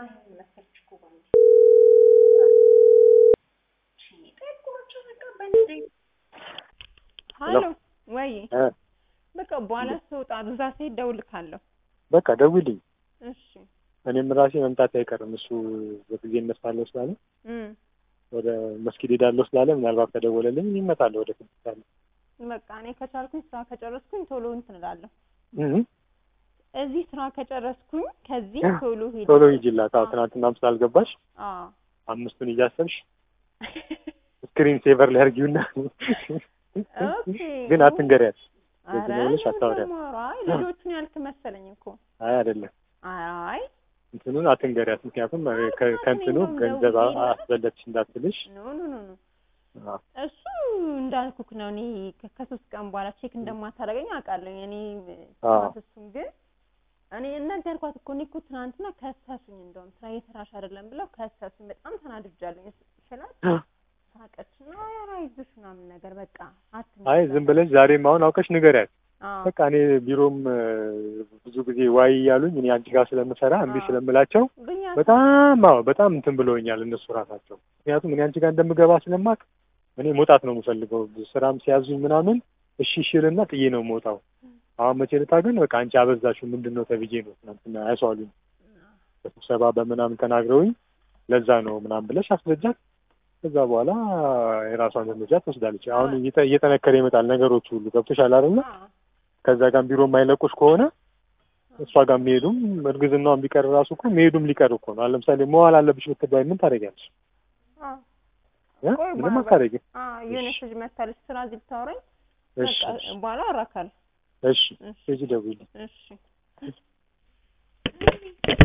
ሀሎ ወይ እ በቃ በኋላ ስወጣ እዛ ስሄድ እደውልልሃለሁ። በቃ ደውልኝ። እሺ እኔም ራሴ መምጣት አይቀርም እሱ በጊዜ እነሳለሁ ስላለ እም ወደ መስጊድ ሄዳለሁ ስላለ ምናልባት ከደወለልኝ ይመጣለሁ ወደ ስድስት ሰዓት በቃ እኔ ከቻልኩኝ ስራ ከጨረስኩኝ ቶሎ እንትን እላለሁ። እህ እዚህ ስራ ከጨረስኩኝ ከዚህ ቶሎ ሄድ ቶሎ ሂጂላት። አዎ ትናንትናም ስላልገባሽ አዎ አምስቱን እያሰብሽ ስክሪን ሴቨር ላይ አድርጊውና ኦኬ ግን አትንገሪያት። ኧረ በዚህ ነው ብለሽ አታወሪያት። አይ ልጆቹን ያልክ መሰለኝ እኮ አይ አይደለም አይ እንትኑን አትንገሪያት። ምክንያቱም ከ- ከእንትኑ እንደውም ገንዘብ አ- ደውዬላት- አስበለጥሽ እንዳትልሽ። ኖ ኖ ኖ ኖ አዎ እሱ እንዳልኩክ ነው። እኔ ከ- ከሶስት ቀን በኋላ ቼክ እንደማታደርገኝ አውቃለሁ። እኔ አዎ። ስማት እሱን ግን እኔ ነገርኳት እኮ እኔ እኮ ትናንትና ከሰሱኝ፣ እንደውም ስራ እየሰራሽ አይደለም ብለው ከሰሱኝ። በጣም ተናድጃለሁ ስላት ሳቀች እና ኧረ አይዞሽ ምናምን ነገር በቃ አትንገሪ አይ ዝም ብለሽ ዛሬም አሁን አውቀሽ ንገሪያት። አዎ በቃ እኔ ቢሮም እ፣ ብዙ ጊዜ ዋይ እያሉኝ እኔ አንቺ ጋር ስለምሰራ እምቢ አዎ። ስለምላቸው ግን ያ በጣም አዎ በጣም እንትን ብለውኛል እነሱ ራሳቸው። ምክንያቱም እኔ አንቺ ጋር እንደምገባ ስለማቅ እኔ መውጣት ነው የምፈልገው። ስራም ሲያዙኝ ምናምን እሺ እሺልና ጥዬ ነው የምወጣው። አሁን መቼ ልታ ግን በቃ አንቺ አበዛሽው ምንድን ነው ተብዬ ነው ትናንትና ያስዋሉኝ በስብሰባ በምናምን ተናግረውኝ ለዛ ነው ምናምን ብለሽ አስረጃት። ከዛ በኋላ የራሷን እርምጃ ትወስዳለች። አሁን እየጠ- እየጠነከረ ይመጣል ነገሮች ሁሉ ገብቶሻል አይደለ? አዎ ከዛ ጋር ቢሮ የማይለቁሽ ከሆነ እሷ ጋር የሚሄዱም እርግዝናውን ቢቀር ራሱ እኮ መሄዱም ሊቀር እኮ ነው። አሁን ለምሳሌ መዋል አለብሽ ብትባይ ምን ታደርጊያለሽ? አዎ እ? ቆይ ምንም በኋላ- አታደርጊም። አዎ የሆነች ልጅ መታለች ስራ እዚህ ልታወራኝ እሺ በቃ በኋላ አወራካለሁ። እሺ እሺ ሂጂ ደውዪልኝ። እሺ